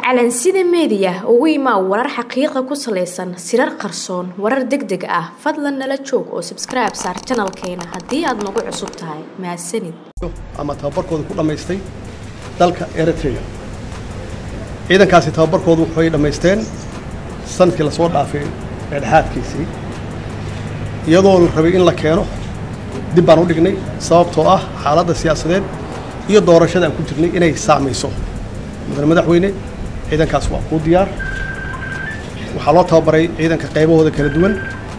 calansida meediya ugu imaa warar xaqiiqa ku salaysan sirar qarsoon warar deg deg ah fadlan nala joog oo sabskribe saar janalkeena haddii aad nagu cusub tahay mahadsanid ama tababarkooda ku dhammaystay dalka eritrea ciidankaasi tababarkoodu waxay dhammaysteen sanadkii lasoo dhaafay dhexdhexaadkiisii iyadoo la rabay in la keeno dib baan u dhignay sababtoo ah xaaladda siyaasadeed iyo doorashada aan ku jirnay inay saameyso mudane madaxweyne ciidankaas waa kuu diyaar waxaa loo tababaray ciidanka qaybahooda kala duwan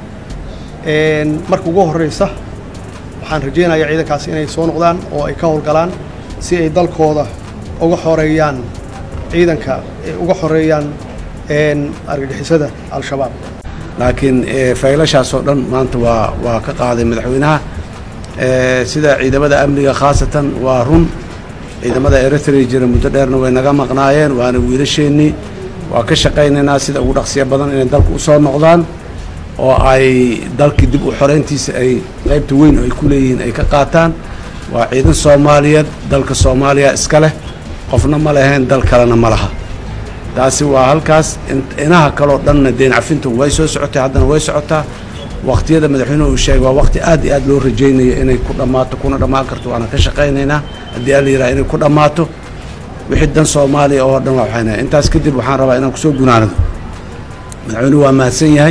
marka ugu horreysa waxaan rajaynayaa ciidankaas inay soo noqdaan oo ay ka howlgalaan si ay dalkooda uga xoreeyaan ciidanka uga xoreeyaan argagixisada al-shabaab laakiin faylashaas oo dhan maanta waa waa ka qaaday madaxweynaha sida ciidamada amniga khaasatan waa run ciidamada eritrea jira muddo dheerna way naga maqnaayeen waana wiilasheennii waa ka shaqaynaynaa sida ugu dhaqsiya badan inay dalka u soo noqdaan oo ay dalkii dib u xorayntiisa ay qaybta weyn oo ay ku leeyihiin ay ka qaataan waa ciidan soomaaliyeed dalka soomaaliya iska leh qofna ma leheen dal kalena ma laha taasi waa halkaas inaha kaloo dhanna deen cafintu way soo socotay haddana way socotaa waqtiyada madaxweynuhu uu sheegay waa waqti aad iyo aad loo rajaynayo inay ku dhammaato kuna dhammaan karto waana ka shaqaynaynaa haddii alla yidhaha inay ku dhammaato wixii dan soomaaliya oo dhan waa waxaynaya intaas kadib waxaan rabaa inaan kusoo gunaanado madaxweynuhu waa mahadsan yahay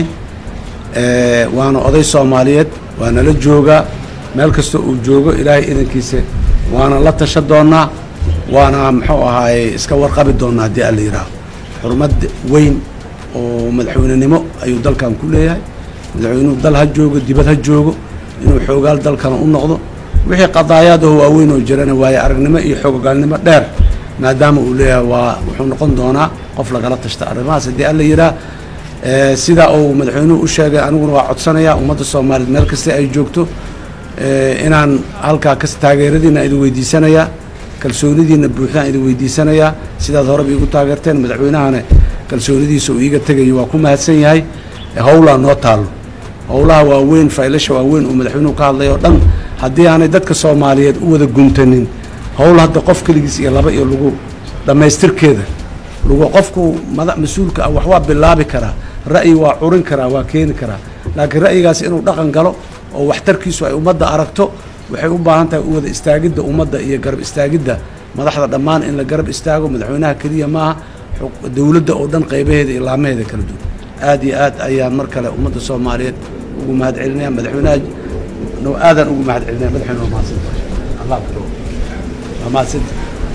waana oday soomaaliyeed waana la joogaa meel kasta uu joogo ilaahay idankiisa waana la tasha doonnaa waana muxuu ahaaye iska warqabi doonnaa haddii alla yidhaaho xurmad weyn oo madaxweynenimo ayuu dalkan ku leeyahay madaxweynuhu dal ha joogo dibad ha joogo inuu xoogaal dalkana u noqdo wixii qadaayaadaho waaweyn oo jirana waaye aragnimo iyo xoogaalnimo dheer maadaama uu leeyahay waa wuxuu noqon doonaa qof lagala tashta arrimahaas haddii alla yidhaah sidaa uu madaxweynuhu u sheegay aniguna waa codsanayaa ummadda soomaaliyeed meel kasta ay joogto inaan halkaa kas taageeradiina idin weydiisanayaa kalsoonidiina buuxdaan idin weydiisanayaa sidaad horeba iigu taageerteen madaxweynahana kalsoonidiisa uu iiga tegayo waa ku mahadsan yahay howlaa noo taallo howlaha waaweyn faylasha waaweyn uu madaxweynuhu ka hadlay oo dhan haddii aanay dadka soomaaliyeed u wada guntanin howl hadda qof keligiis iyo laba iyo lagu dhammaystirkeeda lagu qofku mada mas-uulka ah wax waa bilaabi karaa ra'yi waa curin karaa waa keeni karaa laakiin ra'yigaas inuu dhaqan galo oo waxtarkiisu ay ummadda aragto waxay u baahan tahay u wada istaagidda ummadda iyo garab istaagidda madaxda dhammaan in la garab istaago madaxweynaha keliya maaha dowladda oo dhan qaybaheeda iyo laamaheeda kala duwan aad iyo aad ayaan mar kale ummadda soomaaliyeed ugu mahad celinaya madaxweynaha no aadaan ugu mahad celinaya madaxweyne waa mahadsanta allah waa mahadsanta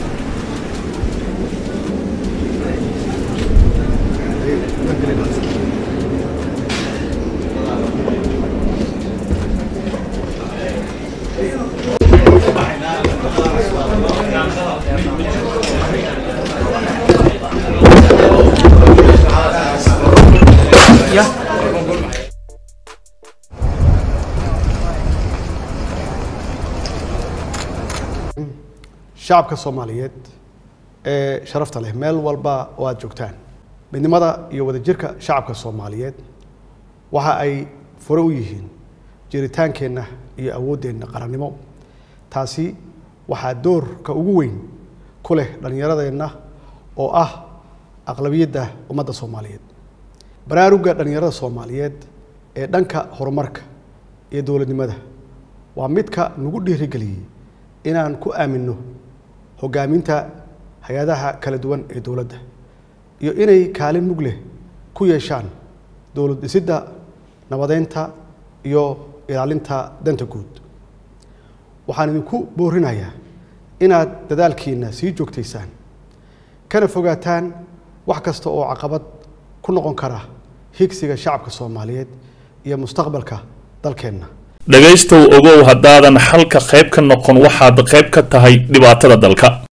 shacabka soomaaliyeed ee sharafta leh meel walba oo aad joogtaan midnimada iyo wadajirka shacabka soomaaliyeed waxa ay fure u yihiin jiritaankeenna iyo awooddeenna qarannimo taasi waxaa doorka ugu weyn ku leh dhallinyaradeenna oo ah aqlabiyadda ummadda soomaaliyeed baraarugga dhallinyarada soomaaliyeed ee dhanka horumarka iyo dowladnimada waa midka nagu dhiirigeliyey inaan ku aaminno hoggaaminta hay-adaha kala duwan ee dowladda iyo inay kaalin mug leh ku yeeshaan dowlad dhisidda nabadeynta iyo ilaalinta danta guud waxaan idinku boorinayaa inaad dadaalkiinna sii joogtaysaan kana fogaataan wax kasta oo caqabad ku noqon kara higsiga shacabka soomaaliyeed iyo mustaqbalka dalkeenna dhegaystow ogow haddaadan xalka qayb ka noqon waxaad qayb ka tahay dhibaatada dalka